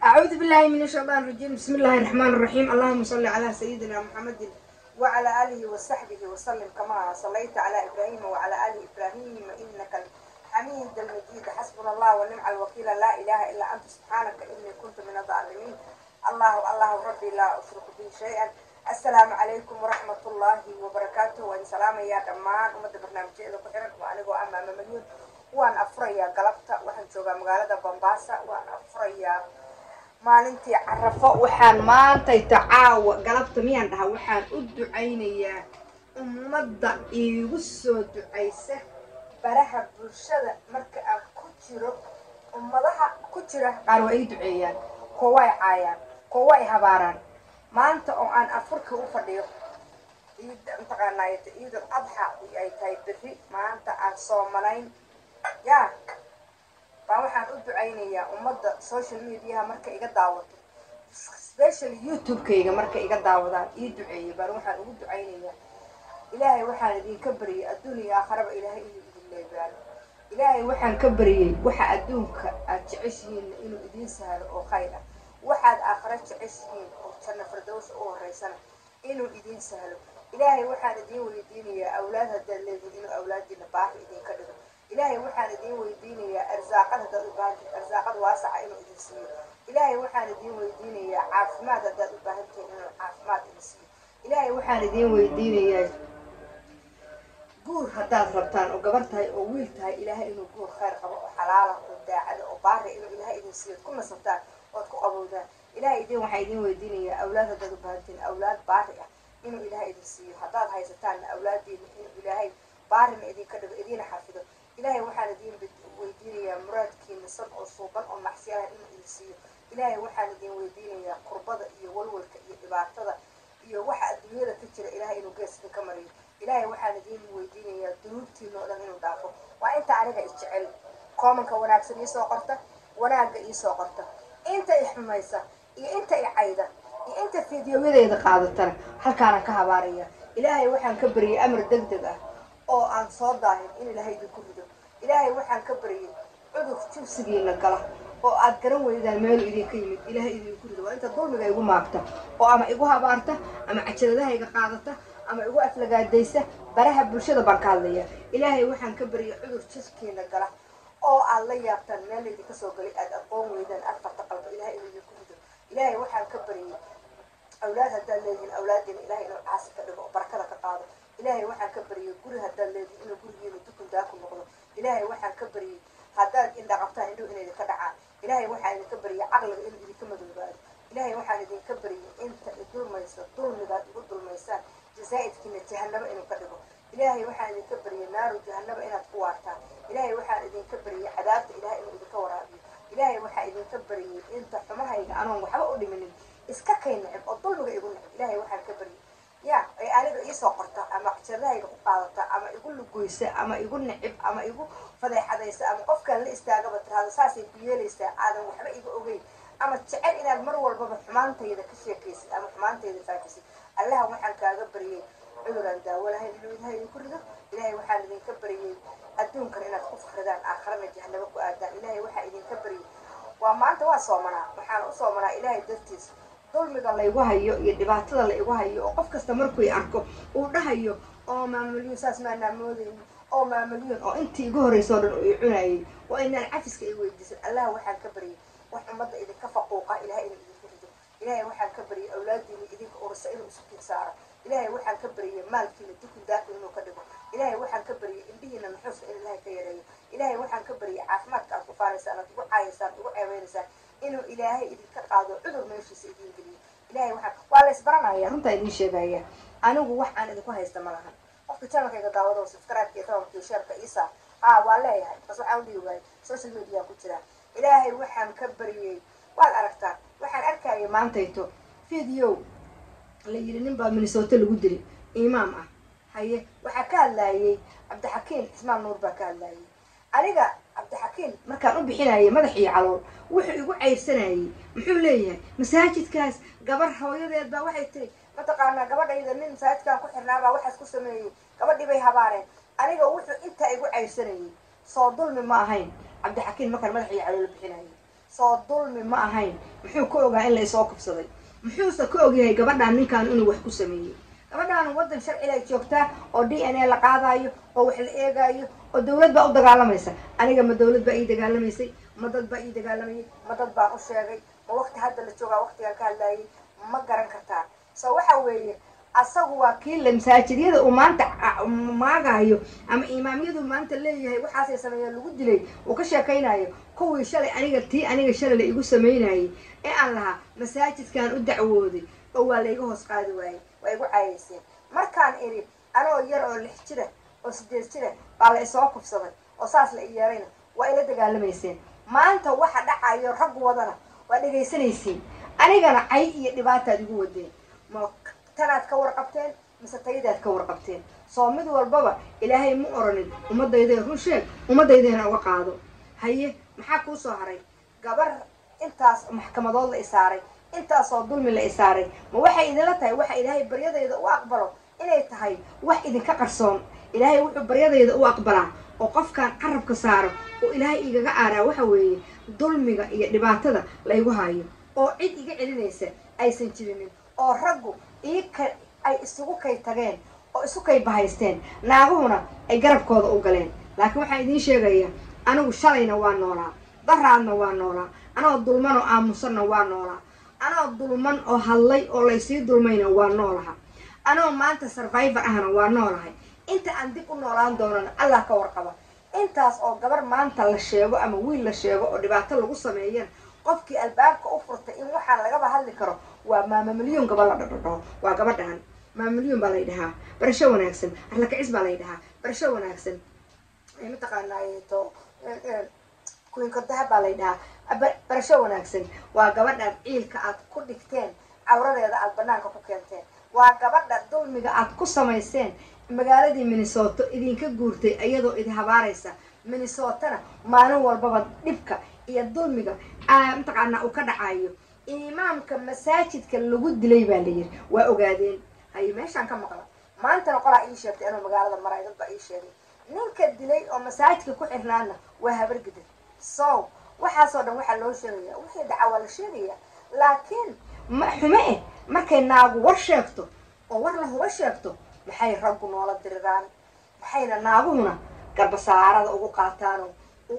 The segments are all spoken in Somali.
أعوذ بالله من الشيطان الرجيم بسم الله الرحمن الرحيم اللهم صل على سيدنا محمد وعلى آله وصحبه وسلم كما صليت على إبراهيم وعلى آل إبراهيم إنك الحميد المجيد حسبنا الله ونعم الوكيل لا إله إلا أنت سبحانك إني كنت من الظالمين الله الله ربي لا أشرك به شيئا السلام عليكم ورحمة الله وبركاته وإن سلام يا دمان ومد برنامج إذا كحرك وأنا جو أمام مليون وأنا أفريا قلبت وحن جوجا مقالة بمباسة وأنا أفريا maalintii carafo waxaan maantayta caawa galabta miyaan dhahaa waxaan u ducaynayaa ummadda iigu soo ducaysa baraha bulshada marka aan ku jiro ummadaha ku jira qaar waa ii duceeyaan kuwa way caayaan kuwa way habaaraan maanta oo aan afurka u fadhiyo ciida mataqaanaa ciidul adxa ay tahay berri maanta aan soomanayn yaa baa waxaan u ducaynayaa ummadda social mediaha marka iga daawato specially youtube-kayga marka iga daawadaan ii duceeyay baan waxaan ugu ducaynayaa ilaahay waxaan idinka baryay adduun iyo aakharaba ilaahay inuu idin leebaano ilaahay waxaan ka baryay waxa adduunka aad jeceshihiinna inuu idiin sahlo oo khayr ah waxaad aakhare jeceshihiin oo janno firdowsa u horeysana inuu idiin sahlo ilaahay waxaan idiin weydiinayaa awlaad haddaad leedihin inuu awlaadiina baahi idinka dhigo ilaahay waxaan idiin weydiinayaa arsaaqad haddaad u baahantihin arsaaqad waasaca inuu idin siiyo ilaahay waxaan idiin weydiinayaa caafimaad haddaad u baahan tihin inuu caafimaad idin siiyo ilaahay waxaan idiin weydiinayaa guur haddaad rabtaan oo gabar tahay oo wiil tahay ilaahay inuu guur khayr qabo oo xalaala oo daacada oo baari inuu ilaahay idin siiyo ku nasataan ood ku qabowdaan ilaahay idin waxaan idiin weydiinayaa awlaad haddaad u baahan tihin awlaad baari ah inuu ilaahay idin siiyo haddaad haysataanna awlaadiina inuu ilaahay baarina idinka dhigo idiina xafido ilaahay waxaan idiin weydiinayaa muraadkiina san oo suuban oo macsiyalaha inuu idin siiyo ilaahay waxaan idiin weydiinayaa kurbada iyo walwalka iyo dhibaatada iyo waxa adduunyada ka jira ilaahay inuu gees idinka mariyo ilaahay waxaan idiin weydiinayaa dunuubtiina oo dhan inuu dhaafo waa inta aniga isjecel koomanka wanaagsan iisoo qorta wanaagga iisoo qorta inta i xumaysa iyo inta i cayda iyo inta fiidiyooyadeeda qaadatana halkaanaan ka habaaraya ilaahay waxaan ka baryay amar deg deg ah oo aan soo daahin in ilaahay idinku rido ilaahay waxaan ka baryay cudur jubsigiina gala oo aad garan weydaan meelu idinka yimid ilaahay idinku rido waa inta dulmiga igu maagta oo ama igu habaarta ama cajaladahayga qaadata ama igu aflagaadaysa baraha bulshada baan ka hadlaya ilaahay waxaan ka baryay cudur jubkiina gala oo aad la yaabtaan meel laydinka soo galay aad aqoon weydaan afarta qalbo ilaahay inuu idinku rido ilaahay waxaan ka baryay awlaad haddaad leedihiin awlaadiina ilahay inuu caasi ka dhigo oo barakada ka qaado ilaahay waxaan ka baryay guri haddaad leedihin inuu gurigiina dukun daaku noqdo ilaahay waxaan ka baryay haddaad indha qabtaan indhuhu inay idinka dhacaan ilaahay waxaan idinka baryay caqliga inuu idinka madoobaado ilaahay waxaan idinka baryay inta idulmaysa dulmigaad igu dulmaysaan jasaa'idkiina jahanabo inuu ka dhigo ilaahay waxaan idinka baryay naaru jahanaba inaad ku waartaan ilaahay waxaan idinka baryay cadaabta ilahay inuu idinka waraabiyo ilaahay waxaan idinka baryay inta xumahayga anoon waxba u dhiminin iska kay necib oo dulmiga igu necib ilaahay waxaan ka baryay ya ay aniga iisoo qorta ama cajaradahayga ku qaadata ama igu lugoysa ama igu necib ama igu fadeexadaysa ama qofkaan la istaagaba tiraado saasay ku yeelaysaa aadan waxba iga ogeyn ama jecel inaad mar walbaba xumaantayda ka sheekaysid ama xumaantayda faafisid allaha waxaan kaaga baryay cuduraan daawo lahayn inuu ilahay idinku rido ilaahay waxaan idinka baryay adduunkan inaad ku fakridaan aakharana jahanabo ku aadaan ilaahay waxaa idinka baryay waa maanta waa soomanaa waxaan u soomanaa ilaahay dartiis dulmiga laygu hayo iyo dhibaatada laygu hayo oo qof kasta markuu i arko uu dhahayo oo maamalyuun saas maanaa moodayni oo maamalyuun oo intii igu horreysoo dhan oo i cunayay oo inaan cafiska i weydiisan allaha waxaan ka baryay wax ummadda idinka faquuqa ilahay inuu idinku rido ilaahay waxaan ka baryay awlaadiina idinka ursa inuu isu kin saaro ilaahay waxaan ka baryay maalkiina dukun daakun inuu ka dhigo ilaahay waxaan ka baryay indhihiina nuxuuska in ilaahay ka yareeyo ilaahay waxaan ka baryay caafimaadka aad ku faaraysaan aad igu caayaysaan igu ceebeynaysaan inuu ilaahay idinka qaado cudur meeshiisa idiin geliyo ilahay waxaan waa la isbaranaya runtaa idiin sheegaya anigu wax aan idinku haysta ma lahan qofka channelkayga daawado subscribe-ka iyo tabanka sheerka isa haa waa leeyahay bas waxaan udhihi waayay social media ku jiraa ilaahay waxaan ka baryay waad aragtaan waxaan arkaya maantayto video la yidhi nin baa minnesota lagu dilay imaam ah haye waxaa ka hadlaayay cabdixakiin cismaan nuur baa ka hadlaayay aniga cabdixakiin markaan u bixinayay madax iyo calool wuxuu igu cayrsanayay muxuu leeyahay masaajidkaas gabar hooyadeed baa waxay tiri mataqaanaa gabadhayda nin masaajidkan ku xirnaabaa waxaas ku sameeyey gabadhii bay habaareen aniga wuxuu intaa igu cayrsanayay soo dulmi ma ahayn cabdixakiin markaan madax iyo calool bixinayay soo dulmi ma ahayn muxuu ka ogaa in la isoo kufsaday muxuuse ka ogyahay gabadhaan ninkan inuu wax ku sameeyey gabadhaan waddan sharciga joogtaa oo d n a la qaadayo oo wax la eegaayo oo dawlad baa u dagaalamaysa aniga ma dawlad baa ii dagaalamaysay ma dad baa ii dagaalamayay ma dad baan u sheegay ma waqti hadda la joogaa waqtigaan ka hadlaayay ma garan kartaa so waxa weeye asagu waa kii la masaajidyada uu maanta maagayo ama imaamyadu maanta leeyahay waxaasay sameeyeen lagu dilay uu ka sheekaynayo kuwii shalay aniga tii aniga shalay la igu samaynayay ee aan lahaa masaajidkan u dacwooday oo waa layga hoos qaadi waayey waa igu caayayseen markaan idhi anoo yar oo lix jira oo sideed jira baa la isoo kufsaday oo saas la i yeerayna waa ila dagaalamayseen maanta waxa dhacayo rag wadana waa dhegaysanaysiin anigana cay iyo dhibaataad igu wadeen ma tanaad ka warqabteen mise tayadaad ka warqabteen soo mid walbaba ilaahay ma oranin ummadayday run sheeg ummadaydeena uga qaado haye maxaa kuu soo haray gabar intaas maxkamadood la isaaray intaasoo dulmi la isaaray ma waxay idinla tahay waxa ilaahay baryadayda u aqbalo inay tahay wax idinka qarsoon ilaahay wuxuu baryadayda u aqbalaa oo qofkaan carabka saaro oo ilaahay igaga aaraa waxa weeye dulmiga iyo dhibaatada laygu hayo oo cid iga celinaysa aysan jirinin oo raggu iika ay isugu kay tageen oo isu kay bahaysteen naaguhuna ay garabkooda u galeen laakiin waxaan idiin sheegayaa anigu shalayna waa noolaa daraadna waa noolaa anoo dulman oo aamusanna waa noolaa anoo dulman oo hadlay oo laysii dulmayna waa noolaha anoo maanta survivor ahna waa noolahay inta aan dib u noolaan doonana allah ka warqaba intaas oo gabar maanta la sheego ama wiil la sheego oo dhibaato lagu sameeyana qofkii albaabka u furtay in waxaan lagaba hadli karo waa maama milyoon gaba la dhadhadhaho waa gabadhaan maama milyoon baa lay dhahaa barasho wanaagsan arlakacis baa lay dhahaa barasho wanaagsan mataqaanaato kuinka dahab baa lay dhahaa barasho wanaagsan waa gabadhaan ciilka aad ku dhigteen cawradeeda aad banaanka ku keenteen waa gabadha dulmiga aad ku samayseen magaaladii minnesota idinka guurtay iyadoo idi habaaraysa minnesotana maalin walbaba dhibka iyo dulmiga mataqaanaa uu ka dhacayo imaamka masaajidka lagu dilay baa layiri waa ogaadeen haye meeshaan ka maqla maantana qolaa ii sheegtay anuu magaalada maray dad baa ii sheegay ninka dilay oo masaajidka ku xirnaana waa habargidar so waxaasoo dhan waxaa loo sheegaya wixii dhaca waa la sheegaya laakiin ma xume eh markay naagu war sheegto oo war la huba sheegto maxay raggu noola diriraan maxayna naaguhuna garbasaarada ugu qaataano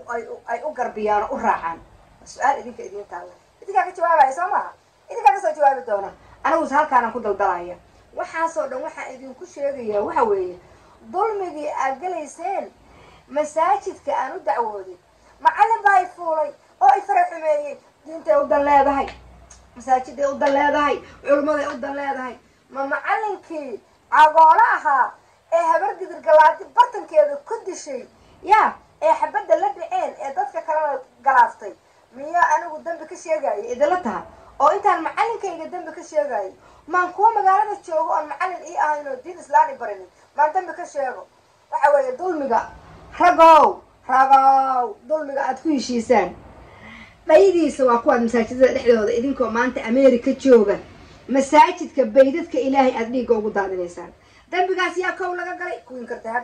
ay u garbiyaan oo u raacaan su-aal idinka idiin taalla idinkaa ka jawaabaya soo maaha idinkaa kasoo jawaabi doona aniguuse halkaanaan ku daldalaya waxaasoo dhan waxaan idinku sheegayaa waxa weeye dulmigii aad gelayseen masaajidka aan u dacwooday macallin baa i fuulay oo i fara xumeeyey diintay u dan leedahay masaajiday u dan leedahay culummaday u dan leedahay ma macallinkii cagoolo ahaa ee habargidir galaadi bartankeeda ku dishay yaa ee xabadda la dhaceen ee dadka kalena galaaftay miyaa anigu dambi ka sheegayo idinla taha oo intaan macallinkayga dambi ka sheegayo maan kuwa magaalada joogo oon macallin ii ahayn oo diin islaani barinin maan dambi ka sheego waxa weeye dulmiga ragow ragow dulmiga aad ku heshiisaan dhaydiisa waa kuwaad masaajidada dhexdooda idinkoo maanta america jooga masaajidka baydadka ilaahay aada dhiigga ugu daadinaysaan dambigaas yaa kow laga galay kuwin kartahab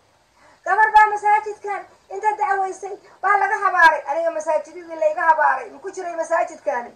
gabar baa masaajidkan inta dacwaysay baa laga habaaray aniga masaajidadii layga habaaray maku jiray masaajidkaani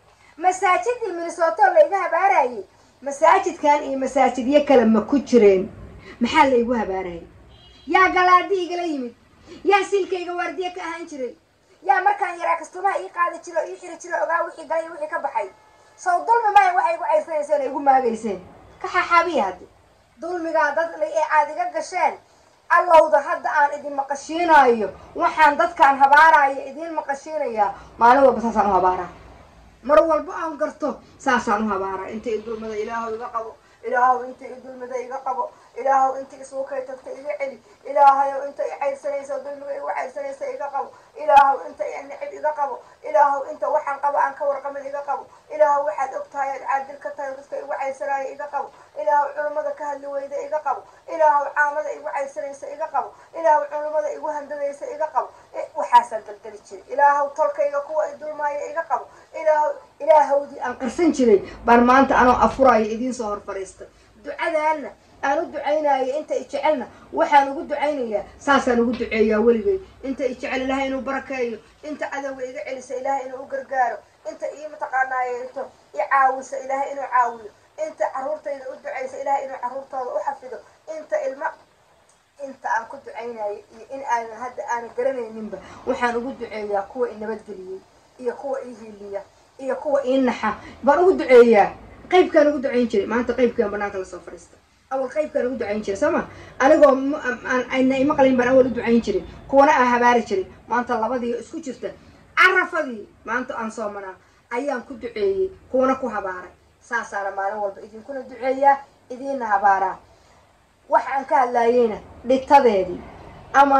masaajidii minnesota layga habaarayay masaajidkan iyo masaajidyo kale ma ku jireen maxaa laygu habaarayay yaa galaadi igala yimid yaa silkayga waardiye ka ahaan jiray yaa markaan yaraa kastumaha ii qaadi jiro o ii xiri jiro ogaa wixii galay wixii ka baxay sow dulmi maya waxay igu cayrsanayseen ay igu maagayseen ka xaxaabiya haddi dulmigaa dad ee aad iga gasheen allowda hadda aan idin maqashiinayo waxaan dadkaan habaaraya idiin maqashiinayaa maalin walba saasaan u habaaraa mar walba aan garto saasaan u habaaraa inta i dulmada ilaahow iga qabo ilaahow inta i dulmida iga qabo ilaahow inta isugu kay tagta iga celi ilaahayow inta i cayrsanaysa dulmiga igu cayrsanaysa iga qabo ilaahow inta i nicib iga qabo ilaahow inta waxaan qabo aan ka warqamin iga qabo ilaahow waxaad og tahay aad caadil ka tahay dadka igu cayrsanaya iga qabo ilaahow culummada ka hadli weyda iga qabo ilaahow caamada igu cayrsanaysa iga qabo ilaahow culummada igu handadaysa iga qabo waxaasaan daldali jiray ilaahow tolkayga kuwa i dulmaaya iga qabo ilaahow ilaahowdii aan qarsan jiray baan maanta anoo afuraayo idiin soo hor fadhiistay ducadaana aan u ducaynayo inta i jecelna waxaan ugu ducaynayaa saasaan ugu duceeyaa weligay inta i jecel ilaahay inuu barakeeyo inta cadowga iga celisa ilaahay inuu u gargaaro inta ii mataqaanaayo into i caawisa ilaahay inuu caawiyo inta caruurtayda u ducaysa ilaahay inuu caruurtooda u xafido inta ilma inta aan ku ducaynayo iyo in aanan hadda aanan garanayninba waxaan ugu duceeyaa kuwa i nabadgeliyey iyo kuwa ii hiiliya iyo kuwa ii naxa baan ugu duceeyaa qaybkaan ugu ducayn jiray maanta qaybkaan banaanka lasoo fadhiista awal qaybkaan ugu ducayn jiray sooma anigoo ayna imaqlayn baan awal u ducayn jiray kuwana aan habaari jiray maanta labadii isku jirta carafadii maanta aan soomanaa ayaan ku duceeyey kuwana ku habaaray saasaana maalin walba idinkuna duceeyaa idiinna habaaraa waxa aan ka hadlaayeyna dhitadeedii ama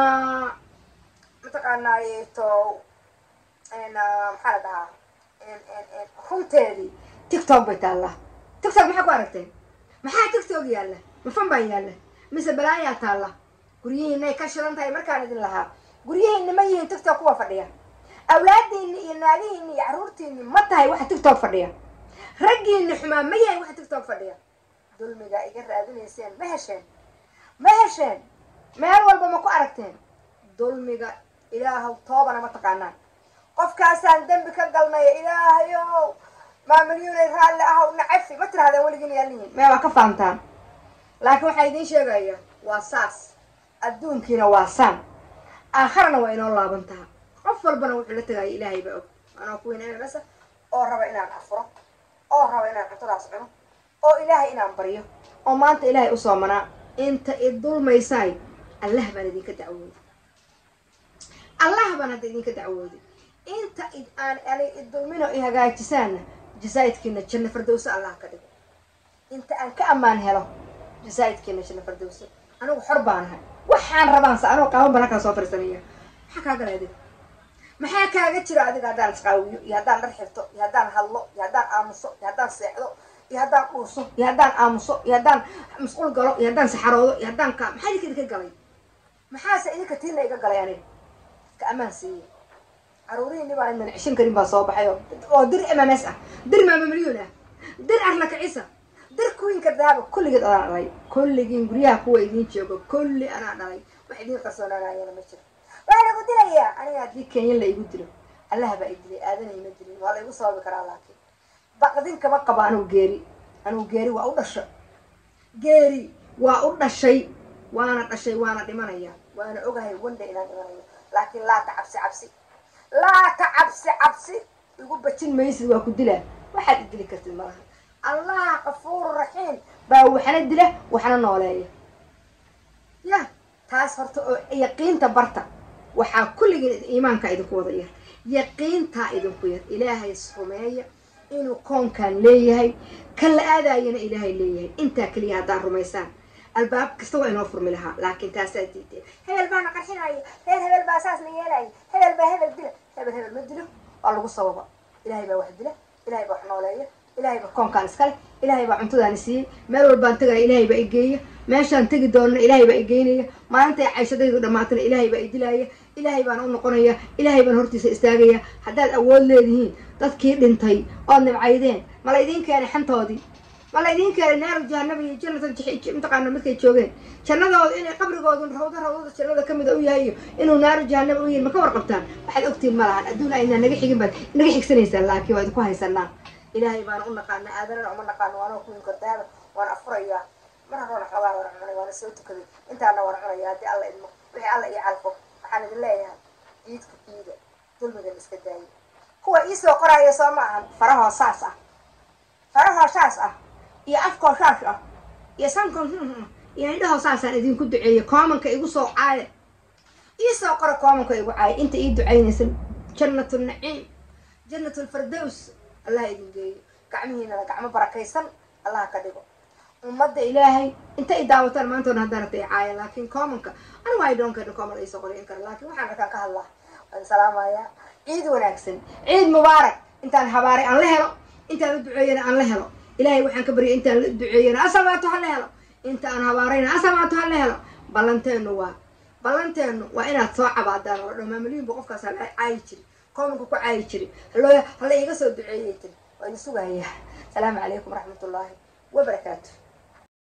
mataqaanaaye to maxaa la dhahaa runteedii tictok bay taallaa tictok maxaa ku aragteen maxaa tictok yaalla mafan baa yaalla mise balaayaa taalla guryihiinay ka shidan tahay markaan idin lahaa guryihiinna ma yihiin tictok kuwa fadhiya awlaadiinni iyo naagihiinni iyo carruurtiinni ma tahay waxa tictok fadhiya raggiinni xumaa ma yahay waxa tictok fadhiya dulmigaa iga raadinayseen ma hesheen ma hesheen meel walba ma ku aragteen dulmiga ilaahow toobana ma taqaanaan qofkaasaan dembi ka galnaya ilaahayow maamilyuunay raalli ahow nacafi ma tirahdeen weligiin yaalihiin mee waa ka faantaan laakiin waxaa idiin sheegaya waa saas adduunkiina waa saan aakharana waa inoo laabantaha qof walbana wuxuu la tegaya ilaahay baa og anoo kuweyn masa oo raba inaan afuro oo raba inaan cuntadaas cuno oo ilaahay inaan baryo oo maanta ilaahay u soomanaa inta i dulmaysaay allah baan idinka dacwooday allah baan hadda idinka dacwooday inta id aan ani idulmino i hagaajisaanna jasaa'idkiina janno fardowso allah ka dhigo inta aan ka ammaan helo jasaa'idkiina janno fardowso anigu xor baanahay waxaan rabaansa anoo qaaban baan halkaa soo fariisanaya maxaa kaa galay adiga maxaa kaaga jira adiga haddaan isqaawiyo iyo haddaan dhar xirto iyo haddaan hadlo iyo haddaan aamuso iyo haddaan seexdo iyo haddaan dhuuso iyo haddaan aamuso iyo haddaan masquul galo iyo haddaan saxaroodo iyo haddaan ka maxaa idinka idinka galay maxaase idinka tiina iga galay aniga ka ammaan siiye caruurihiinni baan idin cishan karin baa soo baxay oo dir mms ah dir maama milyuun ah dir arla kicisa dir kuwiinka daaba kulligeed adaan dhalay kulligiin guryaha kuwa idiin joogo kulli anaa dhalay wax idiin qarsoonaanayana ma jiro waa lagu dilayaa aniga haddii kenyan la igu dilo allah baa i dilay aadana ima dilin waa la igu sababi karaa laakiin baqdin kama qabo anugu geeri anugu geeri waa u dhasho geeri waa u dhashay waana dhashay waana dhimanaya waana ogahay wanda inaan dhimanayo laakiin laata cabsi cabsi laata cabsi cabsi igu bajin maysid waa ku dilaa waxaad i dili kartid malaha allah kafuuru raxiim baa waxna dila waxna nooleeya ya taas horta oo yaqiinta barta waxaa kulligiin iimaanka idinku wada yar yaqiintaa idinku yar ilaahay rumeeya inuu koonkan leeyahay kan la aadaayana ilaahay leeyahay intaa keliya haddaad rumaysaan albaab kasta waa inoo furmi lahaa laakiin taasaa diideen hebel baana qarxinaayo reer hebel baa saasna yeelaayo hebel baa hebel dila hebel hebel ma dilo waa lagu sababa ilaahay baa wax dila ilaahay baa wax nooleeya ilaahay baa koonkaan iskale ilaahay baa cuntadaani siiyey meel walbaan tegaya ilaahay baa igeeya meeshaan tegi doonana ilaahay baa igeynaya maalinta cayshadaydu dhammaatana ilaahay baa idilaaya ilaahay baan u noqonaya ilaahay baan hortiisa istaagaya haddaad awood leedihiin dadkii dhintay ood nibcaydeen ma la idiin keenay xantoodii ma la idiin keenay naaru jahanaba iyo jannata mataqaana markay joogeen jannadooda inay qabrigoodu rawda rawdada jannada kamid a u yahay iyo inuu naaru jahanaba u yahay ma ka warqabtaan waxaad ogtiin ma lahan adduun aynaa naga xigin baad naga xigsanaysaan laakiin waa idinku haysanaa ilaahay baana u naqaana aadanana uma naqaano waana kuwin kordaaba waana afurayaa mar horona xoogaa waana cunay waana soo tukaday intaana waana cunaya haddii alla idmo wixii alla ii calfo waxaan idin leeyahay ciidka ciida dulmigan iska daayay kuwa iisoo qoraayo soo ma ahan farahoo saas ah farahoo saas ah iyo afkoo saas ah iyo sankoo iyo indhahoo saasaan idinku duceeyay koomanka igu soo caaya iisoo qora koomanka igu caaya inta ii ducaynaysa jannatu naciim jannatu lfardows allah idin geeyo gacmihiinana gacmo barakaysan allah ka dhigo ummadda ilaahay inta i daawataan maantoona haddaan arta caaya laakiin commonka anigu ay dhoonkeena common ay soo qorin kara laakiin waxaan arkaan ka hadlaa waan salaamayaa ciid wanaagsan ciid mubaarak intaan habaaray aan la helo intaan u duceeyana aan la helo ilaahay waxaan ka baryay intaan la duceeyana asabaato ha la helo inta aan habaarayna asabaato ha la helo ballanteenu waa ballanteenu waa inaad soo cabaadaan oo dhan maamuliyinba qofkaas hala caayi jiri commonka ku caayi jiri haloo hala iiga soo duceeyay tiri waa idin sugayaa asalaamu calaykum waraxmat ullaahi wabarakaatu